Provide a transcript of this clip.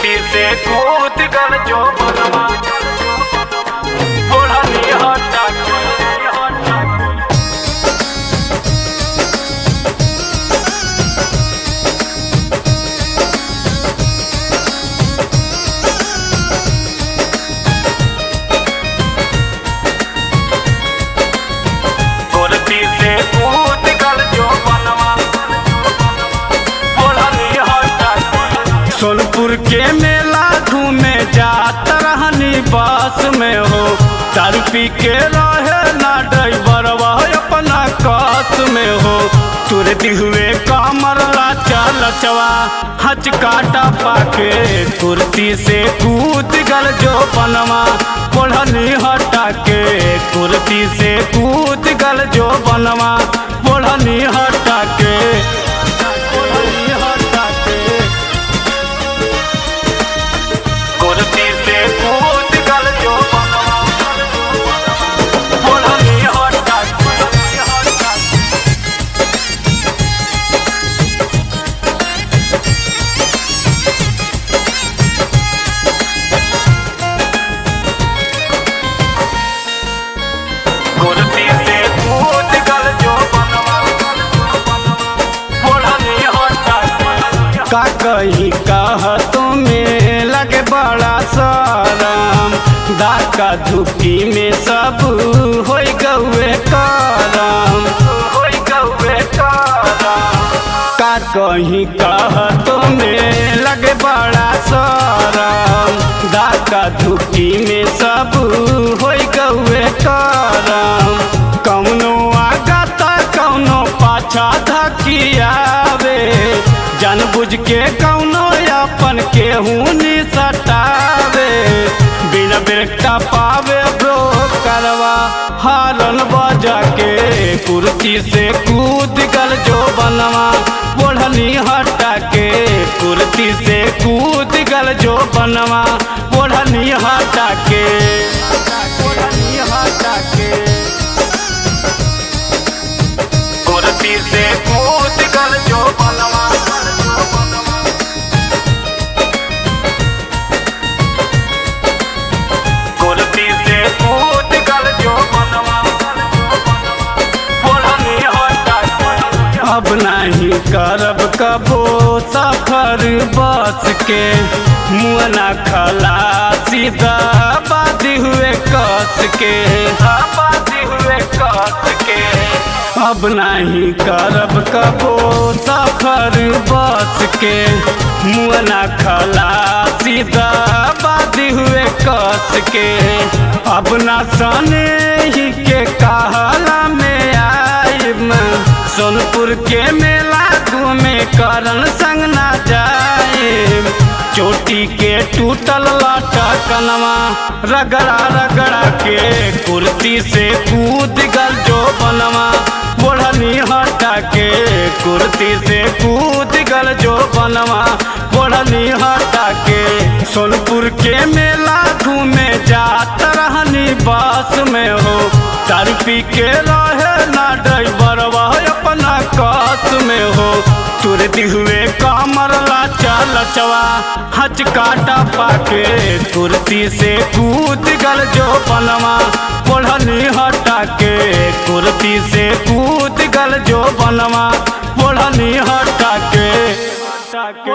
कुर्ती से कूद गल जो बनवा ओढ़नी हटा के हटा के कुर्ती से कूद गल जो बनवा ओढ़नी हटा के सोनपुर के मेला घूमे जात रहनी बस में हो दारू पी के रहे ना ड्राइवरवा अपना कस में हो तुरती हुए कमर लाचा लचवा हच काटा पाके कुर्ती से कूद गल जो बनवा ओढ़नी हटा के कुर्ती से कूद गल जो बनवा ओढ़नी हटा के ओढ़नी हटा के कुर्ती से कूद गल जो बनवा ओढ़नी हटा के हटा के कुर्ती से कूद गल जो बनवा ओढ़नी हटा के का कहीं कह तुम्हें लगे बड़ा शरम दाका धुकी में सब हो गए करम हो गए करम का कहीं कह तुम्हें लगे बड़ा शरम दाका धुकी में सब हो गए करम कौनो आगा त कौनो पाछा धकियावे जान बुझ के कौनो अपन केहू नि सटावे बिना बेटा पावे ब्रो करवा हारन बजा के कुर्ती से कूद गल जो बनवा ओढ़नी हटा के कुर्ती से कूद गल जो बनवा ओढ़नी हटा के ओढ़नी हटा के कुर्ती से कूद गल जो बनवा कुर्ती से कूद गल जो बनवा ओढ़नी हटा के अब नहीं करब कबो सफर बस के मुअना खला सीधा बादी हुए कस के बादी हुए कस के अब नहीं करब कबो सफर बस के मुअना खला सीधा बादी हुए कस के अब ना सने ही के कहला में आइब सोनपुर के मेला घूमे करण संग ना जाए चोटी के टूटल लाटा कनवा रगड़ा रगड़ा के कुर्ती से कूद गल जो बनवा ओढ़नी हटा के कुर्ती से कूद गल जो बनवा ओढ़नी हटा के सोनपुर के मेला घूमे जात रहनी बस में हो दारू पी के रहे ना ड्राइवरवा अपना कस में हो तुरती हुए कमर लाचा लचवा हच काटा पाके कुर्ती से कूद गल जो बनवा ओढ़नी हटा के कुर्ती से कूद गल जो बनवा ओढ़नी हटा के हटा के